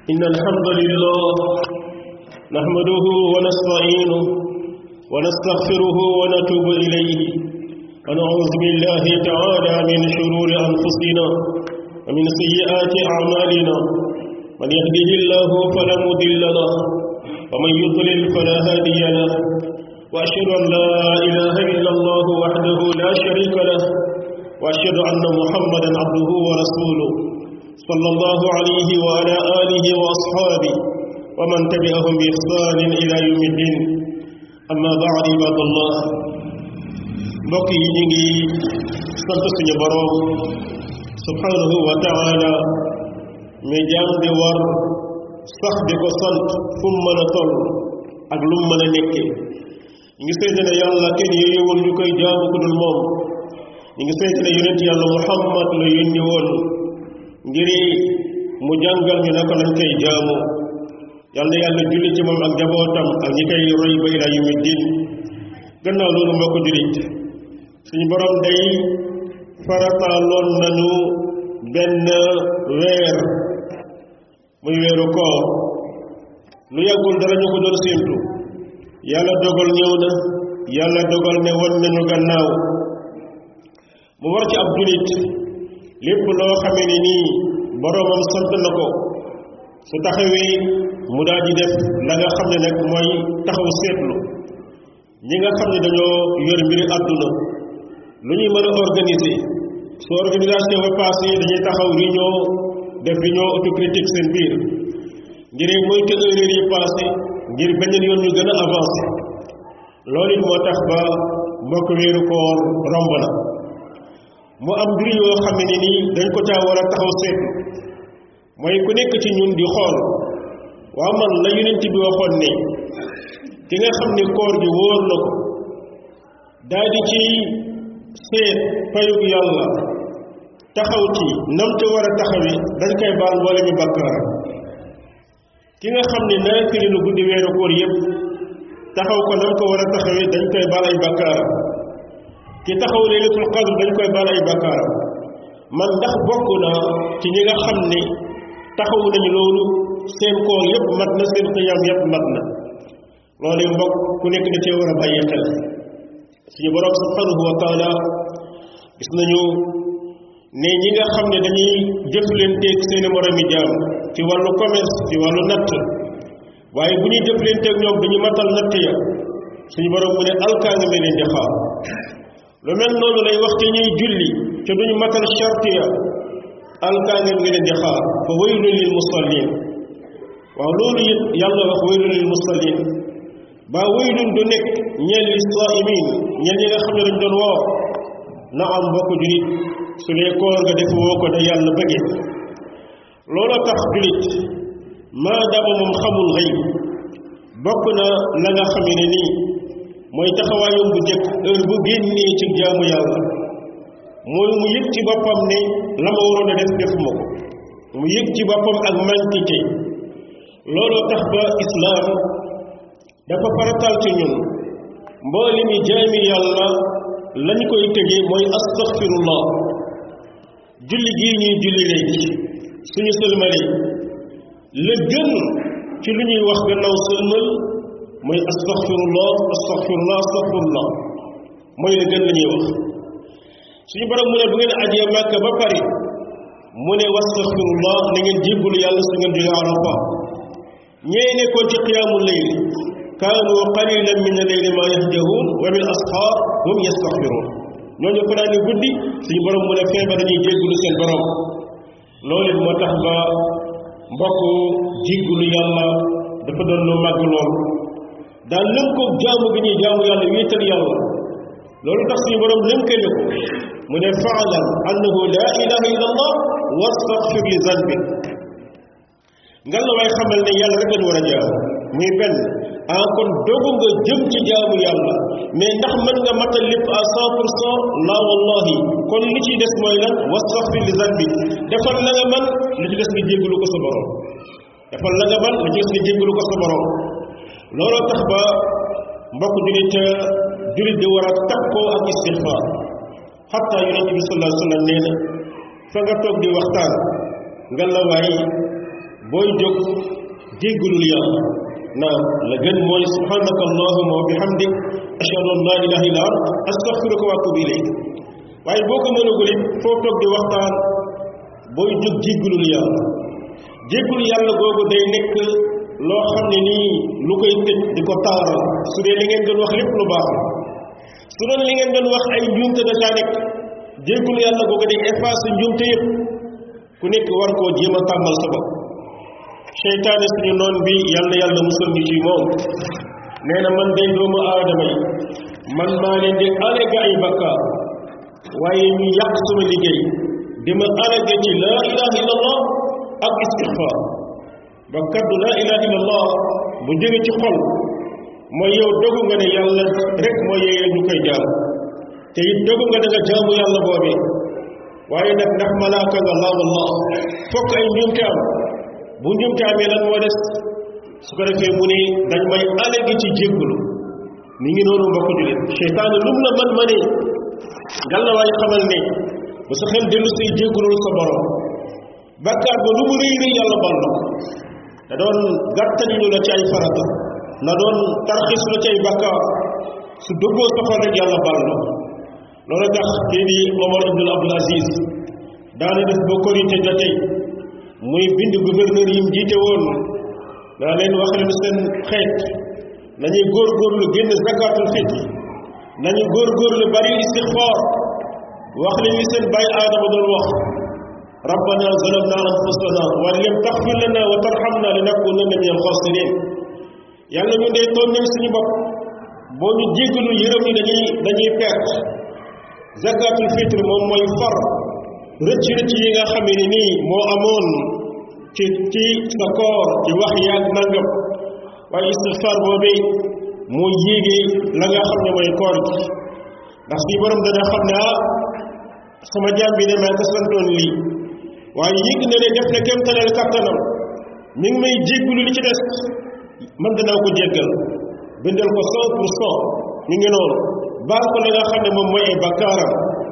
إن الحمد لله نحمده ونستعينه ونستغفره ونتوب إليه ونعوذ بالله تعالى من شرور أنفسنا ومن سيئات أعمالنا من يهده الله فلا مضل له ومن يضلل فلا هادي له وأشهد أن لا إله إلا الله وحده لا شريك له وأشهد أن محمدا عبده ورسوله صلى الله عليه وعلى آله وأصحابه ومن تبعهم بإحسان إلى يوم الدين أما بعد عباد الله mbokk yi ñu ngi sant suñu boroom subhanahu wa taala mi jaam di war sax di ko sant fu mu mën a toll ak lu mu mën a nekkee ñu ngi seede ne yàlla kenn yeyewul ñu koy jaamu ku dul moom ñu ngi seede ne yonent yàlla muhammad la yónni woon ngir mu jàngal ñu naka lañ koy jaamu yàlla yàlla julli ci moom ak jabootam ak ñi koy roy ba ila yawmi din gannaaw loolu mbokk jullit suñu borom day farataaloon nañu benn weer muy weeru koor lu yàggul dara ñu ko doon séentu yàlla dogal ñëw na yàlla dogal ne won nañu gannaaw mu war ci ab jullit lépp loo xamee ne nii boroomam sant na ko su taxawee mu daal di def la nga xam ne nag mooy taxaw seetlu ñi nga xam ne dañoo yor mbiri àdduna lu ñuy mën a organiser su organisation ba passé dañuy taxaw réunion def réunion autocritique seen biir ngir moytu erreur yi passé ngir beneen yoon ñu gën a avancé loolu it moo tax ba mbokk weeru koor romb na mu am mbir yoo xam ne nii dañ ko caa war a taxaw seetlu mooy ku nekk ci ñun di xool waaw man la yonent bi waxoon ne ki nga xam ne koor gi wóor na ko daal di ci seet payug yàlla taxaw ci nam ca war a taxawi dañ koy baal mboole mi bakkaar ki nga xam ne naafili lu guddi weeru koor yépp taxaw ko nam ko war a taxawi dañ koy baal ay bakkaar ki taxaw laylatul qadr dañ koy baal ay bakkaar man ndax bokk na ci ñi nga xam ne taxaw nañu loolu seen koor yépp mat na seen xiyam yépp mat na loolu mbokk ku nekk da cee war a bàyyi xel suñu borom subhanahu wa taala gis nañu ne ñi nga xam ne dañuy jëflanteeg seeni moromi jaam ci wàllu commerce ci wàllu natt waaye bu ñuy jëflanteeg ñoom dañu matal natt ya suñu borom mu ne alkaanga me leen di xaar lu mel noonu lay wax ci ñuy julli te duñu matal charte ya alkaanga nga leen di xaar fa waylun lil musallin waaw loolu it yàlla wax waylun lil musallin ba waylun du nekk ñeel li saimin ñeel ñi nga xam ne dañ doon woor na am mbokk julit su dee koor nga def woo ko da yàlla bëgge looloo tax julit maadaama moom xamul xëy bokk na la nga xamee ne nii mooy taxawaayam bu njëkk heure bu génnee ci jaamu yàlla mooy mu yëg ci boppam ne la ma waroon a def defuma ko mu yëg ci boppam ak mantité looloo tax ba islaam dafa faratal ci ñun mboole mi jaami yàlla lañ koy tëjee mooy astaghfirullah julli gii ñuy julli léegi suñu sëlmale la gën ci lu ñuy wax gannaaw sëlmal mooy astaghfirullah astaghfirullah astaghfirullah mooy la gën la ñuy wax suñu borom mu ne bu ngeen ajee màkka ba pare mu ne wastaghfirullah na ngeen jéggulu yàlla su ngeen jóge arafa ñee nekkoon ci qiyaamul layl kaanu qalilan min al-layli ma yahjahuun wa bil asxaar hum yastaghfiruun ñooñu fanaani guddi suñu borom mu ne feebar dañuy jéggulu seen borom loolu it moo tax ba mbokk jéggulu yàlla dafa doon lu màgg lool daal lënkoog jaamu bi ñuy jaamu yàlla wéetal yàlla loolu tax suñu borom lënkale ko mu ne faalam annahu laa ilaha illa allah wastaghfir li zanbik ngal la waay xamal ne yàlla rek lañ war a jaamu muy benn ah kon dogu nga jëm ci jaamu yàlla mais ndax mën nga matal lépp à cent pour cent la wallahi kon li ciy des mooy lan wastaghfir li zanbi defal la nga man li ci des nga jéggalu ko sa borom defal la nga man li ci des nga jéggalu ko sa borom looloo tax ba mbokk julit julit di war a takkoo ak istixfaar xatta yonente bi sallallahu alayhi wa sallam nee na fa nga toog di waxtaan nga la waay booy jóg déggalul yàlla naam la gën mooy subhanaka allahuma wa bihamdik ashhadu an la ilaha illa ant astaghfiruka wa atubu ilayk waaye boo ko mënagul it foo toog di waxtaan booy jóg jéggalul yàlla jéggul yàlla googu day nekk loo xam ne nii lu koy tëj di ko taaral su dee li ngeen doon wax lépp lu baax la su doon li ngeen doon wax ay njuumte da caa nekk jéggul yàlla googu day effacer njuumte yëpp ku nekk war koo jéem a tàmmal sa bopp seytaane suñu noon bi yàlla yàlla musal ñu ci moom nee na man day doomu aadama yi man maa leen di alléga ay bakkaar waaye ñu yàq sama liggéey di ma alléga ci laa ilaha illallah ak istixfaar ba kaddu laa ilaha illallah bu jóge ci xol mooy yow dogu nga ne yàlla rek mooy yeyee ñu koy jaam te it dogu nga ne nga jaamu yàlla boobee waaye nag ndax malaaka nga laa wallah fokk ay njuumte am bu njuumte amee lan moo des su ko defee mu ne dañ may allégi ci jéggulu mi ngi noonu mbokk julit seytaane lum la man ma ne ngal la waay xamal ne bu sa xel dellu say jéggulul sa borom bàkkaar ba lu mu rëy rëy yàlla baal na ko da doon gàttalilu la ci ay farata la doon tarxis la ci ay bàkkaar su dëggoo sa xol rek yàlla baal na ko loolu tax kii di Omar Abdul Abdul Aziz daana def ba korite jotee muy bind gouverneur yi mu jiite woon daa leen wax leen seen xeet nañuy góorgóorlu génn zakatul fitr nañu góorgóorlu bari istixfaar wax leen li seen bàyyi aadama doon wax rabbana zalamna anfusana wa lam taxfir lana wa tarhamna lanakunanna min alxaasirin yàlla ñu dee tooñ nañ suñu bopp boo ñu jéggalu yërëm ñi dañuy dañuy perte zakatul fitr moom mooy far rëcc rëcc yi nga xam ne nii moo amoon ci ci sa koor ci wax yaag nangam waaye istixfaar boobee moo yéegee la nga xam ne mooy koor gi ndax suñu borom dana xam ne ah sama jaam bi ne maa ko santoon lii waaye yëg na ne def na kem talal kattanam mi ngi may jéggulu li ci des man danaa ko jéggal bindal ko cent pour cent ñu ngi noonu baal ko la nga xam ne moom mooy ay bakkaaram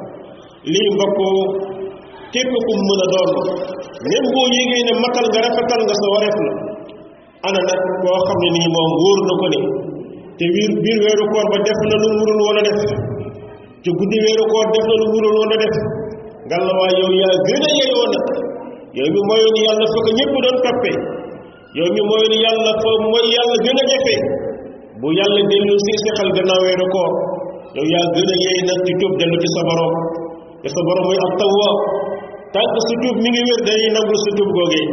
lii mbokk képp ku mën a doon même boo yégee ne matal nga rafetal nga sa wareef la ana nag koo xam ne nii moom wóor na ko ne te biir biir weeru koor ba def na lu murul woon a def ci guddi weeru koor def na lu murul woon a def ngalla waay yow yaa gën a yeyoo nag yow mi mooy ni yàlla fa ko ñëpp doon toppee yow mi mooy ni yàlla fa mooy yàlla gën a jafe bu yàlla dellu si si xel gannaaw weeru koor yow yaa gën a yey nag ci tuub dellu ci sa borom te sa borom muy ab tawwaab tànk su tuub mi ngi wér dañuy nangul su tuub googee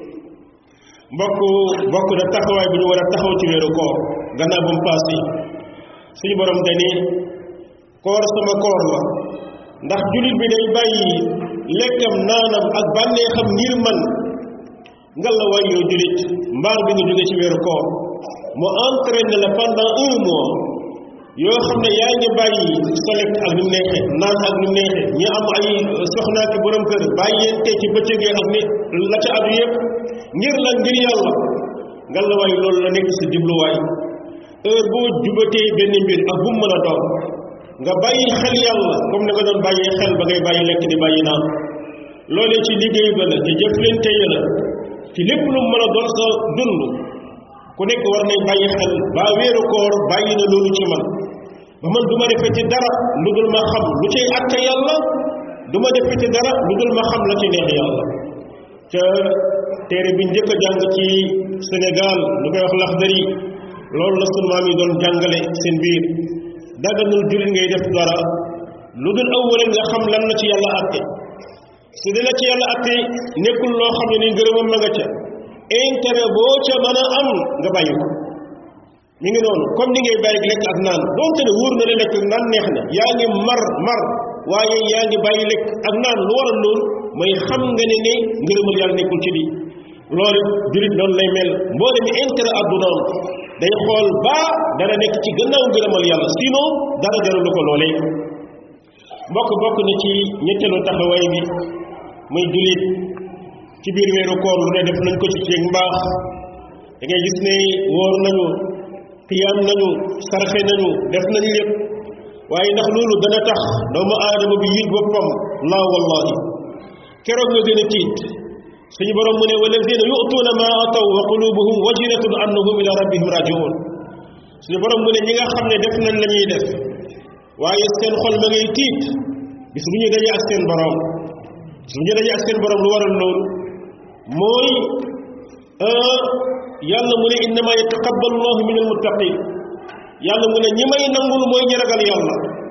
mbokk bokk na taxawaay bu ñu war a taxaw ci weeru koor gannaaw bu mu paase suñu borom dani koor sama koor la ndax jullit bi day bàyyi lekkam naanam ak bànneexam ngir man ngal la waay yow jullit mbaar bi nga jóge ci weeru koor mu entraîne la pendant un mois yoo xam ne yaa ngi bàyyi sa lekk ak ni mu neexee naan ak ni mu neexee ñi am ay soxnaa ki borom kër bàyyente ci bëccëgee ak ni la ca adu yëpp ngir la ngir yàlla ngal la waay loolu la nekk si jubluwaay heure boo jubatee benn mbir ak bu mu mën a doon nga bàyyi xel yàlla comme ni nga doon bàyyee xel ba ngay bàyyi lekk di bàyyi naan loolee ci liggéey ba la ci jëflante ya la ci lépp lu mën a doon sa dund ku nekk war nañ bàyyi xel ba weeru koor bàyyi na loolu ci man ba man du ma defee ci dara lu dul ma xam lu cay atte yàlla du ma defee ci dara lu dul ma xam la ci neex yàlla ca téere bi njëkk a jàng ci Sénégal lu koy wax Laxdari loolu la sunu maam yi doon jàngale seen biir daganul jullit ngay def dara lu dul awwale nga xam lan la ci yàlla atte su dee la ci yàlla atte nekkul loo xam ne ni ngërëmam ma nga ca intérêt boo ca mën a am nga bàyyi ko mi ngi noonu comme ni ngay bàyyi lekk ak naan donte ne wóor na la lekk ak naan neex na yaa ngi mar mar waaye yaa ngi bàyyi lekk ak naan lu waral loolu mooy xam nga ne ne ngërëmal yàlla nekkul ci lii loolu jullit noonu lay mel mboole mi intérêt addunaam day xool baa dara nekk ci gannaaw ngërëmal yàlla sinon dara jaralu ko loolee mbokk bokk na ci ñetteelu taxawaay bi muy jullit ci biir weeru koor lu ne def nañ ko ci ceeg mbaax da ngay gis ne wóor nañu xiyaam nañu sarxe nañu def nañu lépp waaye ndax loolu dana tax doomu aadama bi yëg boppam laa wallahi keroog nga gën a tiit suñu borom mu ne walladina yu'tuuna ma ataw wa qulubuhum wajilatun annahum ila rabbihim rajiun suñu borom mu ne ñi nga xam ne def nañ la ñuy def waaye seen xol ma ngay tiit bis bu ñu dajee ak seen borom bis bu ñu dajee ak seen borom lu waral loolu mooy yàlla mu ne innama yataqabbalu llahu min almuttaqin yàlla mu ne ñi may nangul mooy ñi ragal yàlla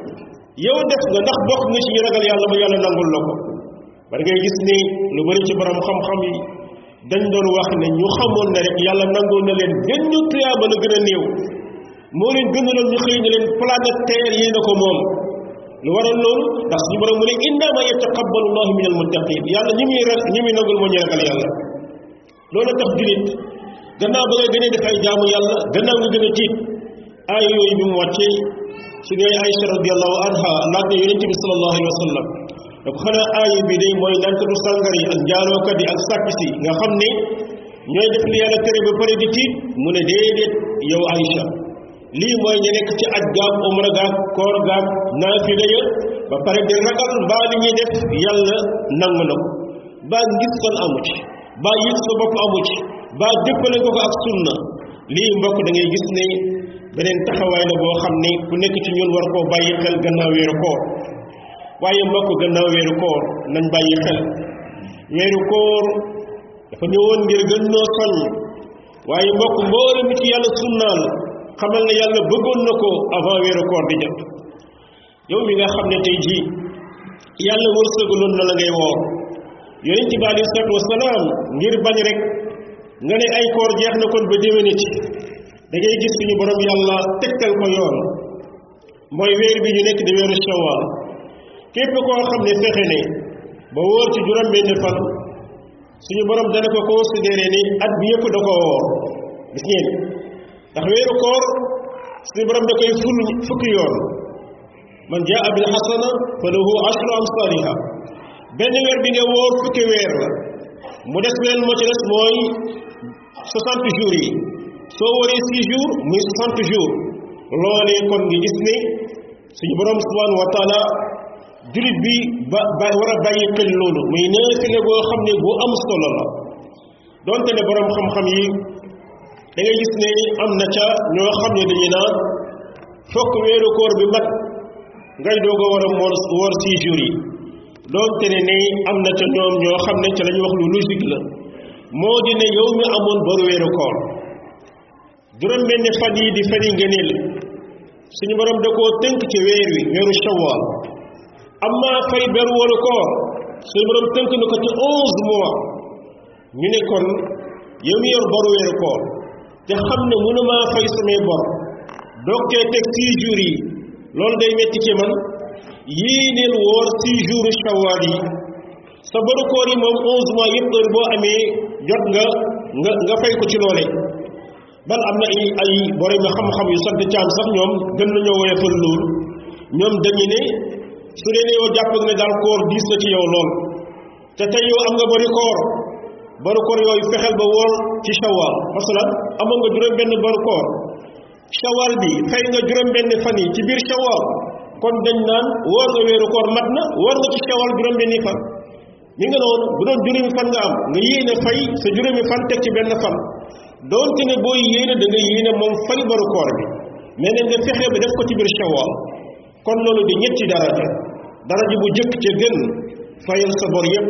yow def nga ndax bokk nga ci ñi ragal yàlla ba yàlla nangul la ko bari ngay gis ni lu bari ci borom xam-xam yi dañ doon wax ne ñu xamoon ne rek yàlla nangul na leen benn tuyaaba la gën a néew moo leen gënaloon ñu xëy na leen planète terre yi na ko moom lu waral loolu ndax suñu borom mu ne innama yataqabbalu llahu min almuttaqin yàlla ñi muy ra ñi muy nangul moo ñu ragal yàlla loolu tax julit gannaaw ba nga gën a def ay jaamu yàlla gannaaw nga gën a tiit ay yooyu bi mu wàccee su ngay Aïcha radiallahu anha laaj na yonent bi sallallahu alayhi wa sallam da ko xanaa aaya bi day mooy nankatu sàngar yi ak njaalookat yi ak sàcc si nga xam ne ñooy def li yàlla tere ba pare di tiit mu ne déedéet yow Aïcha lii mooy ñu nekk ci aj gaag umra gaag koor gaag naafila ya ba pare di ragal mbaa li ñuy def yàlla nangu na ko baa ngis kon amu ci baa yëg sa bopp amu ci baa dëppale ko ko ak sunna lii mbokk da ngay gis ne beneen taxawaay la boo xam ne ku nekk ci ñun war koo bàyyi xel gannaaw weeru koor waaye mbokk gannaaw weeru koor nañ bàyyi xel weeru koor dafa ñëwoon ngir gën noo soññ waaye mbokk mboole mi ci yàlla sunnaal xamal ne yàlla bëggoon na ko avant weeru koor di jot yow mi nga xam ne tey jii yàlla wërsëgaloon na la ngay woor yonent bi aleyhi salaatu wasalaam ngir bañ rek nga ne ay koor jeex na kon ba déwéne ci da ngay gis suñu borom yàlla tegtal ko yoon mooy weer bi ñu nekk di weeru shawal képp koo xam ne fexe ne ba wóor ci juróom benn fan suñu borom dana ko considéré ni at bi yëpp da ko woor gis ngeen ndax weeru koor suñu borom da koy ful fukki yoon man jaa bil xasana fa lahu ashru amsaliha benn weer bi nga wóor fukki weer la mu des leen moo ci des mooy 60 jours yi soo waree 6 jours muy 60 jours loolee kon nga gis ne suñu borom subhanahu wa taala julit bi ba ba war a bàyyi xel loolu muy naafile boo xam ne bu am solo la donte ne borom xam-xam yi da ngay gis ne am na ca ñoo xam ne dañuy naan fokk weeru koor bi mat ngay doog a war a moor woor 6 jours yi donte ne ne am na ca ñoom ñoo xam ne ca la ñuy wax lu logique la moo di ne yow mi amoon boru weeru koor juróom benn fan yi di fani ngëneel suñu borom da koo tënk ci weer wi weeru shawwal amma fay beru waru koor suñu borom tënk na ko ci onze mois ñu ne kon yow mi yor boru weeru koor te xam ne mënumaa fay samay bor doog cee teg six jours yi loolu day metti ci man yéeneel woor six jours shawwal yi sa boru koor yi moom onze mois yëpp heure boo amee jot nga nga nga fay ko ci loole bal am na ay ay borom nga xam-xam yu sant caam sax ñoom gën nañoo woyofal loolu ñoom dañu ne su dee ne yow jàpp nga ne daal koor diis na ci yow lool te tey yow am nga bari koor bari koor yooyu fexeel ba woor ci shawal masalan amoon nga juróom benn bari koor shawal bi fay nga juróom benn fan yi ci biir shawal kon dañ naan woor nga weeru koor mat na woor nga ci shawal juróom benni fan ñi nga noonu bu doon juróomi fan nga am nga yéene fay sa juróomi fan teg ci benn fan doonte ne booy yéene da nga yéene moom fay baru koor bi mais ne nga fexe ba def ko ci biir shawal kon loolu di ñetti daraja daraja bu jëkk ca gën fayal sa bor yépp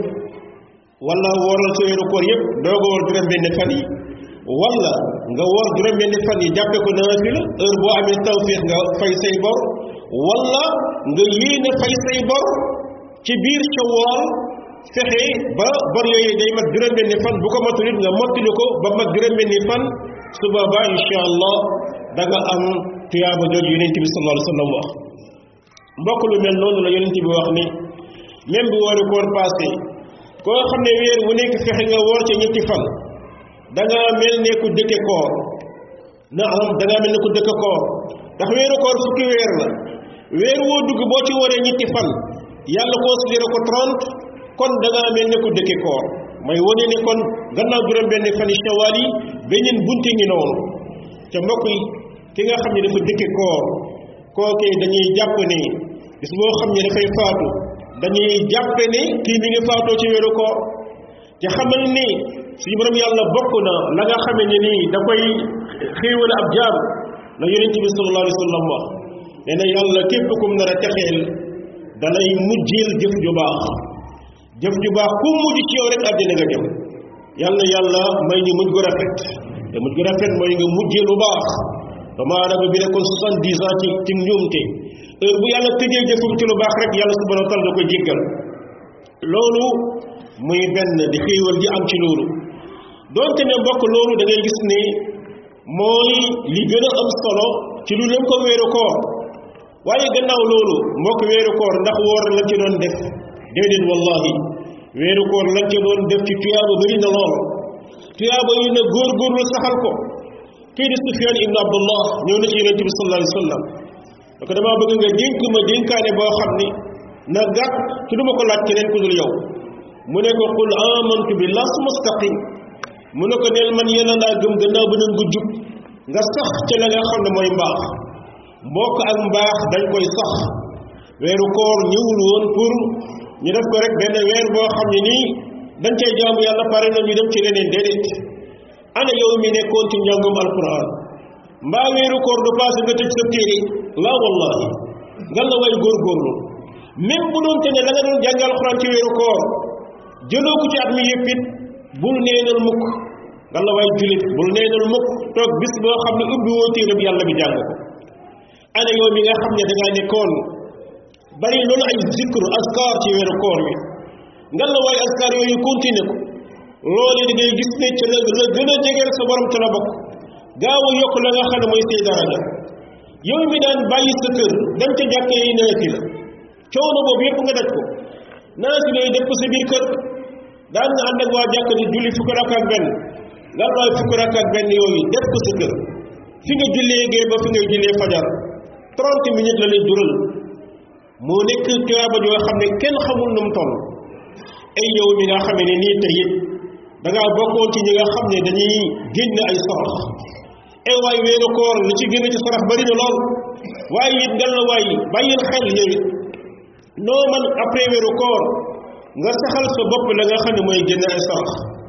wala wooral sa weeru koor yépp doo ko woor juróom benn fan yi wala nga woor juróom benn fan yi jàppe ko naafila heure boo amee tawfiix nga fay say bor wala nga yéene fay say bor ci biir shawal fexe ba bor yooyu day mat juróom-benni fan bu ko matul it nga mottali ko ba mat juróom-benni fan su boobaa incha allah da nga am tuyaaba jooju yonent bi sallallahu alayhi wa sallam wax mbokk lu mel noonu la yonent bi wax ni même bu wooru koor passé koo xam ne weer wu nekk fexe nga woor ca ñetti fan da nga mel ne ku dëkke koor na am da nga mel ne ku dëkke koor ndax weeru koor fukki weer la weer woo dugg boo ci waree ñetti fan yàlla considéré ko 30 kon da ngaa mel ne ko dëkke koor may wane ne kon gannaaw juróom benn fan yi shawaal yi beneen bunte ngi noonu ca mbokk yi ki nga xam ne dafa dëkke koor kookee dañuy jàpp ne bis boo xam ne dafay faatu dañuy jàppe ne kii mi ngi faatoo ci weeru koor te xamal ni suñu borom yàlla bokk na la nga xamee ne nii da koy xéewal ab jaam la yonent bi sallallahu alayhi wa sallam wax nee na yàlla képp kum nar a texeel dalay mujjeel jëf ju baax jëf ju baax ku mujj ci yow rek àddina nga jëm yàlla yàlla may ñu mujj gu rafet te mujj gu rafet mooy nga mujjee lu baax dama adama bi nekkoon soixante-dix ans ci ci njuumte heure bu yàlla tëjee jëfam ci lu baax rek yàlla subhanahu wa taala da koy jéggal loolu muy benn di xéewal ji am ci loolu donte ne mbokk loolu da ngay gis ne mooy li gën a am solo ci lu lëm ko weeru koor waaye gannaaw loolu mbokk weeru koor ndax woor lañ ci doon def déedéet wallahi weeru koor lañ ci doon def ci tuyaaba bëri na lool tuyaaba yi na góor-góorlu saxal ko kii di Sufyaan ibnu Abdullah ñëw na ci yonente bi sallallahu alayhi wa sallam da ko damaa bëgg nga dénk ma dénkaane boo xam ni na gàtt ci du ma ko laaj keneen ku dul yow mu ne ko qul amantu billah su mustaqim mu ne ko neel man yéen a laa gëm gannaaw ba nga jub nga sax ca la nga xam ne mooy mbaax mbokk ak mbaax dañ koy sax weeru koor ñëwul woon pour ñu def ko rek benn weer boo xam ne nii dañ cay jaamu yàlla pare na ñu dem ci leneen déedéet ana yow mi nekkoon ci njàngum alquran mbaa weeru koor du passé nga tëj sa téere la wallahi nga la way góorgóorlu même bu doon te ne la nga doon jàng alquran ci weeru koor jëloo ko ci at mi yëpp it bul neenal mukk nga la way julit bul neenal mukk toog bis boo xam ne ubbi woo téere bi yàlla bi jàng ko ana yow mi nga xam ne da ngaa nekkoon bari loolu ay zikru askar ci weeru koor wi nga la way askar yooyu continué ko loolu da ngay gis ne ca la la gën a jegeel sa borom ca la bokk gaaw a yokk la nga xam ne mooy say daraja yow mi daan bàyyi sa kër dem ca jàkkee yi naati la coono boobu yëpp nga daj ko naati lay def ko sa biir kër daan nga ànd ak waa jàkk di julli fukki rakk ak benn nga waay fukki rakk ak benn yooyu def ko sa kër fi nga jullee gee ba fi ngay jullee fajar 30 minutes la lay dural moo nekk tuyaaba joo xam ne kenn xamul nu mu toll ay yow mi nga xam ne nii tey it da ngaa bokkoon ci ñi nga xam ne dañuy génn ay sarax ay waay weeru koor li ci génn ci sarax bari na lool waaye it ngal la waay bàyyil xel yow it noo man après weeru koor nga saxal sa bopp la nga xam ne mooy génn ay sarax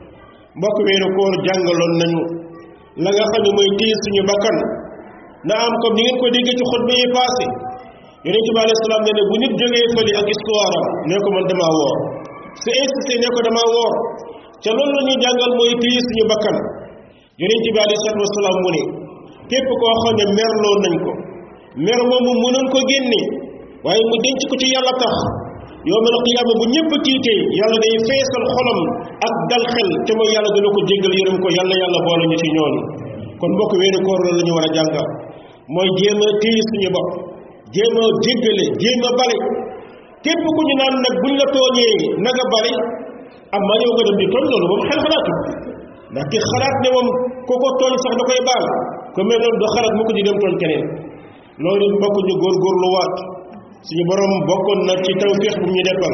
mbokk weeru koor jàngaloon nañu la nga xam ne mooy téye suñu bakkan na am comme ni ngeen ko déggee ci xutba yi passé yonente bi alayhi salaam ne ne bu nit jógee fële ak histoire am ne ko man damaa woor su insisté ne ko damaa woor ca loolu la ñuy jàngal mooy téye suñu bakkan yonente bi alayhi salaatu wasalaam mu ne képp koo xam ne merloo nañ ko mer moomu mënoon ko génne waaye mu denc ko ci yàlla tax yowmal qiyaama bu ñëpp tiitee yàlla day feesal xolam ak dal xel te mooy yàlla dana ko jéggal yërëm ko yàlla yàlla boole ñu ci ñooñu kon mbokk weeru koor loolu la ñu war a jàngal mooy jéem a téye suñu bopp jéem a jéggale jéem a bale képp ku ñu naan nag buñ la tooñee na nga bale am maa yow nga dem di tooñ loolu moom xel xalaatu ndax ki xalaat ne moom ko ko tooñ sax da koy baal ko mel noonu du xalaat mu ko di dem tooñ keneen loolu mbokk ñu góorgóorlu waat suñu borom bokkoon na ci tawfiix bu ñu defal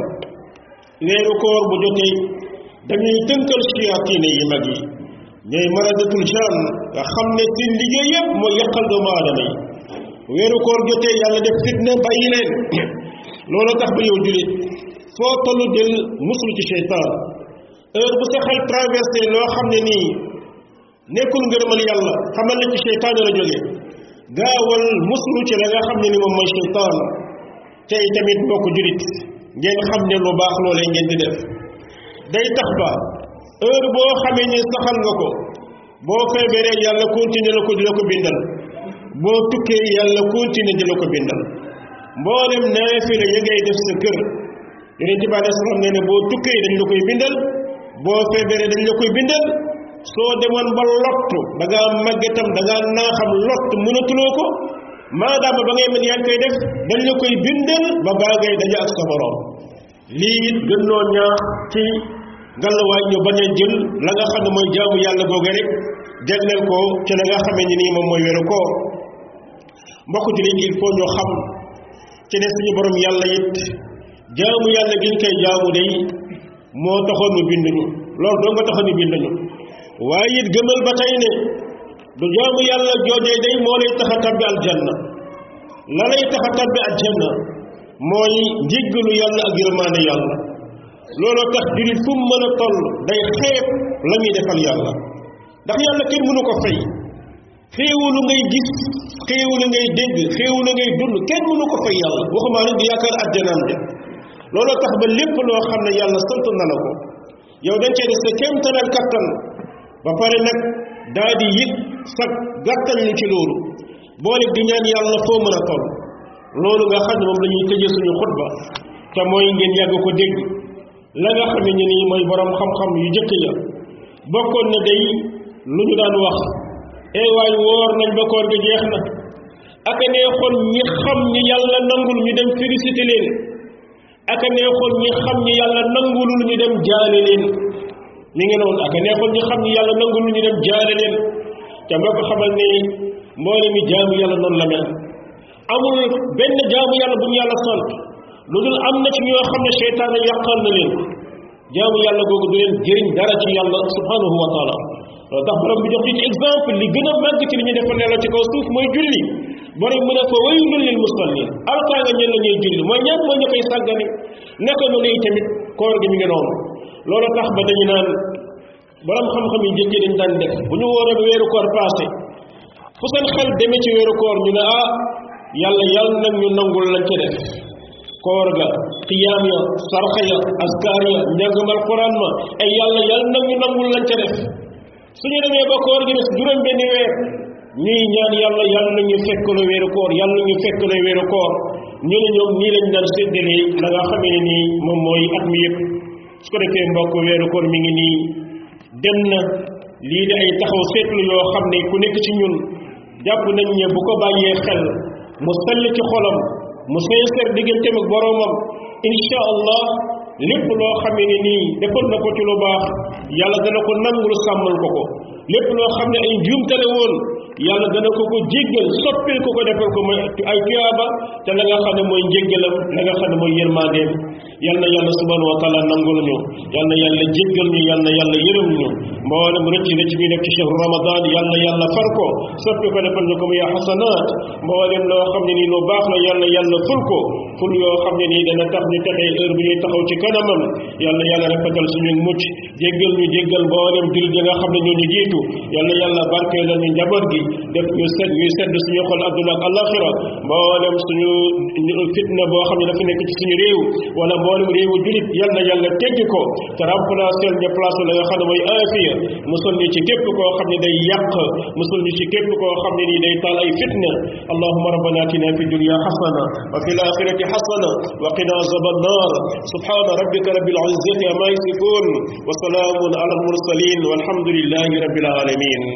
weeru koor bu jotee dañuy tënkal shayaatiine yi mag yi ñooy maradatul jaan nga xam ne seen liggéey yépp mooy yàqal doomu aadama yi weeru koor jotee yàlla def fitna bàyyi leen loolu tax ba yow julit foo tollu del musul ci seytaan heure bu sa xel traversé loo xam ne nii nekkul ngërëmal yàlla xamal ne ci seytaan la jógee gaawal muslu ci la nga xam ne ni moom mooy seytaan tey tamit mbokk julit ngeen xam ne lu baax loolee ngeen di def day tax ba heure boo xamee ne saxal nga ko boo feebaree yàlla continuer la ko di la ko bindal boo tukkee yàlla continuer di la ko bindal mboolem naafila ya ngay def sa kër yonente bi alei salaam nee ne boo tukkee dañ la koy bindal boo feebaree dañ la koy bindal soo demoon ba lottu da ngaa màggetam da ngaa naaxam lott mënatuloo ko maadaama ba ngay mën yaa ngi koy def dañ la koy bindal ba baa ngay daje ak sa borom lii it gën noo ñaax ci ngalawaay ñu bañ a jël la nga xam ne mooy jaamu yàlla googu rek jagleel ko ci la nga xamee ni nii moom mooy weeru koor mbokk jullit il faut ñu xam ci ne suñu borom yàlla it jaamu yàlla gi ñu koy jaamu day moo taxoon mu bind ñu loolu doo nga taxoon mu bind ñu waaye it gëmal ba tey ne du jaamu yàlla joojee day moo lay tax a tabbi aljanna la lay tax a tabbi aljanna mooy njéggalu yàlla ak yërmaande yàlla looloo tax julit fu mu mën a toll day xeeb la muy defal yàlla ndax yàlla kenn mënu ko fay xéewalu ngay gis xéewalu ngay dégg xéewalu ngay dund kenn mënu ko fay yàlla waxuma nag di yaakaar àjjanaam de looloo tax ba lépp loo xam ne yàlla sant na la ko yow dañ cee def sa kéemtalal kattan ba pare nag daa di yëg sa gàttal li ci loolu boole di ñaan yàlla foo mën a toll loolu nga xam ne moom la ñuy tëjee suñu xutba te mooy ngeen yàgg ko dégg la nga xam ne nii mooy borom xam-xam yu jëkk ya bokkoon na day lu ñu daan wax ee waay woor nañ ba koor gi jeex na ak a neexoon ñi xam ñi yàlla nangul ñu dem félicité leen ak a neexoon ñi xam ñi yàlla nangulul ñu dem jaale leen mi ngi noonu ak a neexoon ñi xam ñi yàlla nangulul ñu dem jaale leen te mbokk xamal ne mboole mi jaamu yàlla noonu la mel amul benn jaamu yàlla bu ñu yàlla sant lu dul am na ci ñoo xam ne seytaane yàqal na leen jaamu yàlla googu du leen jëriñ dara ci yàlla subhanahu wa taala loolu tax borom bi jox ci exemple li gën a màgg ci li ñu defal yàlla ci kaw suuf mooy julli borom mu ne fa waylun lil musallin alkaa nga ñen la ñuy julli mooy ñan mooy ñu koy sàggane naka noonu yi tamit koor gi mi ngi noonu loolu tax ba dañu naan borom xam-xam yi jëkki dañ daan def bu ñu wooree ba weeru koor passé fu seen xel demee ci weeru koor ñu ne ah yàlla yàlla nag ñu nangul lañ ca def koor ga qiyaam ya sarxa ya askar ya njàngam alquran ma ay yàlla yàlla nag ñu nangul lañ ca def suñu demee ba koor gi des juróom benni weer ñuy ñaan yàlla yàlla na ñu fekk la weeru koor yàlla na ñu fekk la weeru koor ñu ne ñoom nii lañ daan séddalee la nga xamee ne nii moom mooy at mi yëpp su ko defee mbokk weeru koor mi ngi nii dem na lii di ay taxaw seetlu yoo xam ne ku nekk ci ñun jàpp nañ ne bu ko bàyyee xel mu sell ci xolam mu sincère digganteem ak boroomam insha allah lépp loo xamee ne nii defal na ko ci lu baax yàlla dana ko nangul sàmmal ko ko lépp loo xam ne ay njuumtale woon yàlla dana ko ko jéggal soppil ko ko defal ko mooy ay tuyaaba te la nga xam ne mooy njéggalam la nga xam ne mooy yërmandeem yal na yàlla subhanahu wa taala nangul ñu yal na yàlla jéggal ñu yal na yàlla yërëm ñu mboolem rëcc rëcc bi nekk ci chehru ramadan yal na yàlla far ko soppi ko defal ñu ko muy xasanaat mboolem loo xam ne nii lu baax la yal na yàlla ful ko ful yoo xam ne nii dana tax ñu texee heure bi ñuy taxaw ci kanamam yal na yàlla rafetal suñu mucc jéggal ñu jéggal mboolem jullit yi nga xam ne ñoo ñu jiitu yal na yàlla barkeelal ñu njaboot gi def ñu set ñuy sedd suñu xol adduna ak alaxira mboolem suñu fitna boo xam ne dafa nekk ci suñu réew wala mboolem réewu julit yal na yàlla teggi ko te remplacé ñu place la nga xam ne mooy aafiya musul ñu ci képp koo xam ne day yàq musul ñu ci képp koo xam ne nii day taal ay fitna allahuma rabbana atina fi dunya xasana wa fi laxirati xasana wa qina azab annar subhana rabbika rabbil izzati ama yasifun wa salaamun ala almursalin walhamdulillahi rabbil alamin